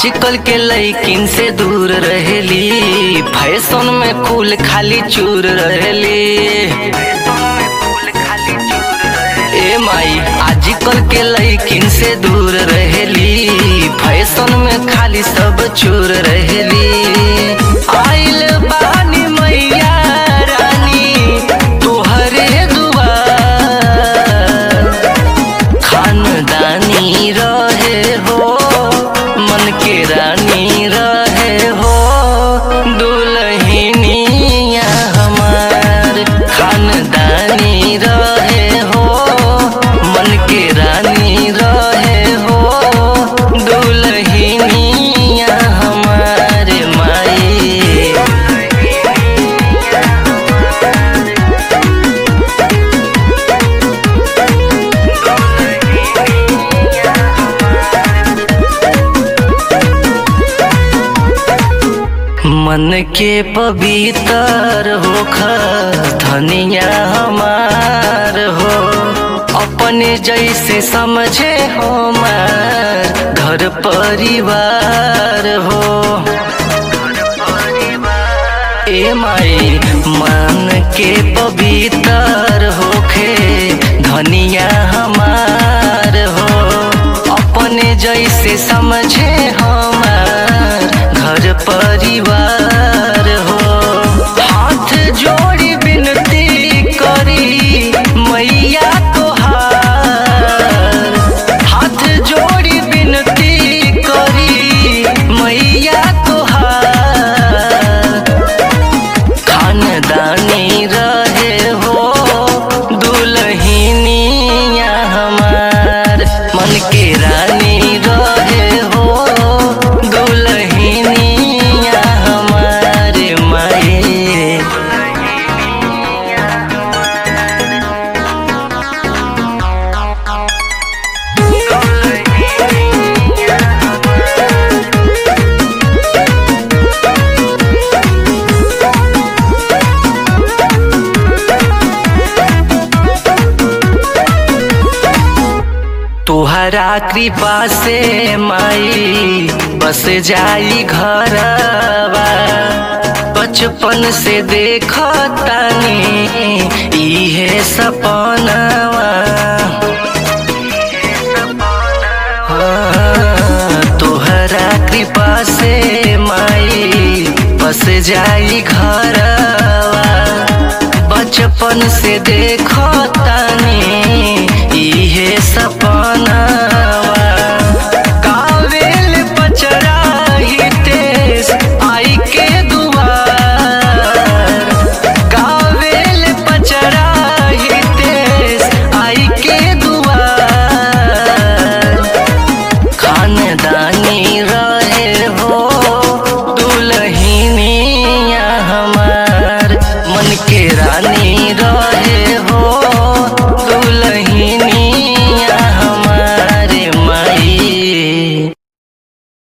आजकल के लइकिन से दूर रहेली फैशन में कुल खाली चूर रहेली ए माई आजकल के लइकिन से दूर रहेली फैशन में खाली सब चूर रहेली आइल बानी मैया रानी तोहरे दुआर खानदानी रहे हो मन के रानी रहे हो दुल्हनिया हमार खानदानी रहे हो मन के रानी रहे हो दुल्हनिया हमार माई मन के पवित्र होख धनिया हमार हो अपने जैसे समझे हमार घर परिवार हो ए माई मन के पवित्र होखे धनिया हमार हो अपने जैसे समझे हमार घर परिवार हो हाथ जोड़ी विनती करी मैया तोहार हाथ जोड़ी विनती करी मैया तोहार खानदानी रहे हो दुल्हनिया हमार मन के रानी रहे हो दुल्हनिया हमार माए तुहरा कृपा से माई बस जाई घरवा बचपन से देख तानी इहे सपनवा हाँ, तुहरा कृपा से माई बस जाई घरवा बचपन से देखो